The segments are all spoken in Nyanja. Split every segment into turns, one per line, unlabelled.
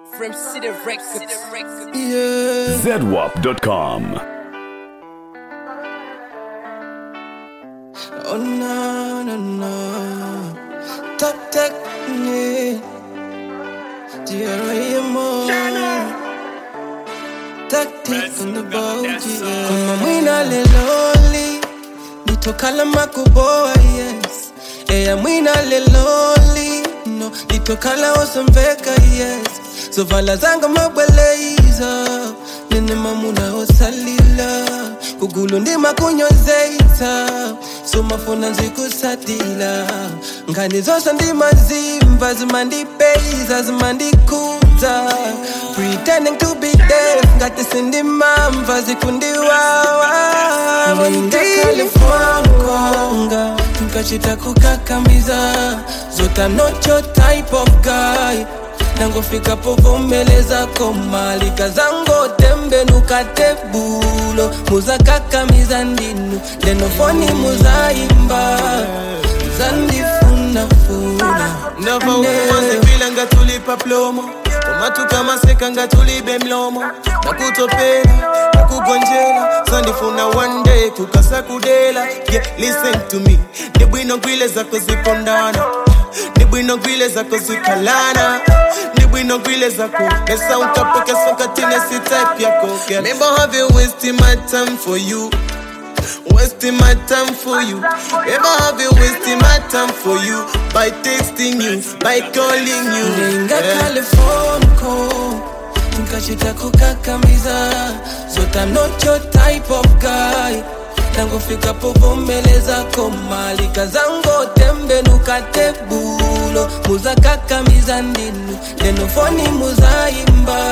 From City Records.
Yeah.
ZWAP.com.
Oh no, no, no. Top technique. DRAMO. Tactic on the boat, yeah. Kama mwina leloli. Nitokala makuboa, yes. Eya mwina leloli. No, nitokala osambeka, yes. So vala zanga mabweleza. Nene mamuna osalila. Kugulu ndima kunyozeita. So mafuna nzikusatila. Ngani zose ndimazimba zimandipeiza zimandikuza. Pretending to be deaf ngati sindimamva zikundiwawa. Wenda California nkachita kukakamiza zota nocho type of guy nangofika povomeleza komalika zango tembe nukatebulo muzakakamiza ndinu lenofoni muzaimba zandifunafuna
ndava ukumazipila nga tulipa plomo omatuka maseka nga tulibe mlomo nakutopela nakugonjela sandifuna one day kukasa kudela yeah, listen to me ni bwino gwile zako zipondana ni bwino gwile zako zikalana ni bwino gwile zako esa unkapokesa katine si type yako girl. Maybe I have you wasting my time for you Wasting my time for you. Ever have you wasting my time for you by texting you, by calling you?
Nenga
Yeah.
California nkachita kukakamiza zota nocho type of guy nangofika povomeleza komalika zango tembe nukatebulo muzakakamiza ndinu lenofoni muzaimba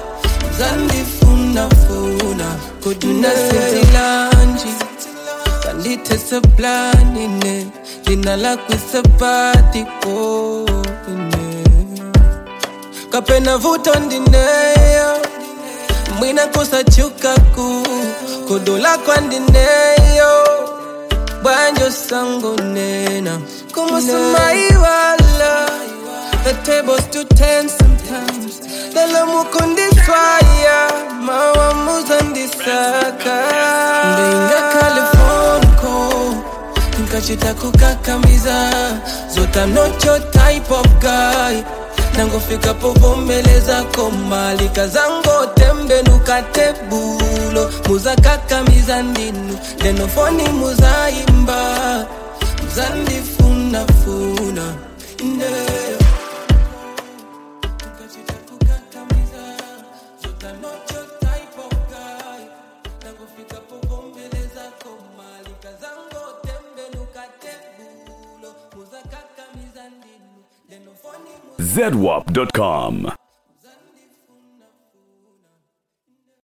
zandifunafuna kudunasetilanji kanditeseplanine lina lakwisepatiko kapena vuto ndineyo mwina kusachukaku kodola kwandineyo bwanjo sango nena kumusumaiwala The tables too tense sometimes Lelo mukundiswaya Mawamuza ndisaka Ndinga California nkachita kukakamiza zota nocho type of guy nangofika povomeleza komalika zango tembe nukatebulo muzakakamiza ndinu lenofoni muzaimba muzandifunafuna ndeyo Nkachita kukakamiza, zota nocho type of guy. Nangofika povomeleza komalika zango tembe nukatebulo muzakakamiza ndinu lenofoni
ZWAP.com.